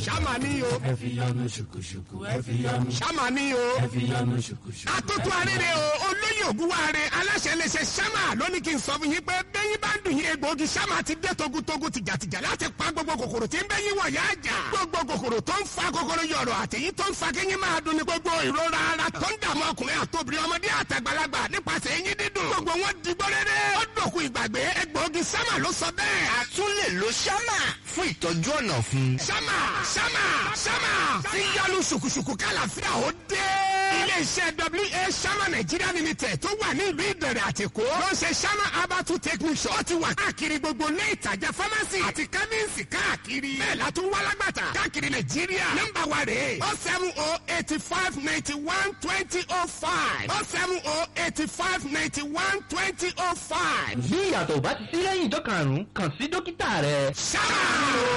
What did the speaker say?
ṣáma ní o. ẹ fi yọnu ṣùkùṣùkù ẹ fi yọnu ṣáma ní o. ẹ fi yọnu ṣùkùṣùkù. atótó arére o olóyè ògúnwáre aláṣẹ iléeṣẹ́ ṣáma lónìí kí n sọ fún yín pé bẹ́yìn bá ń dùn yín egbòogi ṣáma ti dé togutogu tìjàtìjà láti pa gbogbo kòkòrò tí ń bẹ́yìn wọ̀ yá àjà. gbogbo kòkòrò tó ń fa kòkòrò yọ̀rọ̀ àtẹ̀yìn tó ń fa kéyìn máa dùn ní gbogbo ìrora ara tó ń dààmú ọkùnrin àtòbìnrin ọmọdé àtàgbàlagbà nípasẹ̀ eyín dídùn. gbogbo wọn di gbọ́rẹ́rẹ́. ó dòkú ìgbàgbé egbòogi ṣáma ló sọ bẹ́ẹ̀. a tún lè lo ṣámà fún ìtọ́jú ọ̀nà fún. ṣáma ṣáma ṣáma ti yọlu ṣùkùṣùkù kálàfíà ó dé. ilé-iṣẹ́ wa ṣáma nàìjíríà limited tó wà ní ìlú ìbẹ̀rẹ̀ àtìkó ló ń ṣe ṣáma abatu technician ó ti wà káàkiri gbogbo ilé ìtajà pharmacy àti chemist káàkiri. bẹ́ẹ̀ la tún wá lágbàtà káàkiri nàìjíríà. nọ́mbà wa rèé o seven o eighty five ninety one twenty o five o seven o eighty five ninety one twenty o five. bí ìyàtọ̀ ò bá ti sí lẹ́yìn ìjọ karùn-ún kàn sí dókítà rẹ. ṣáma.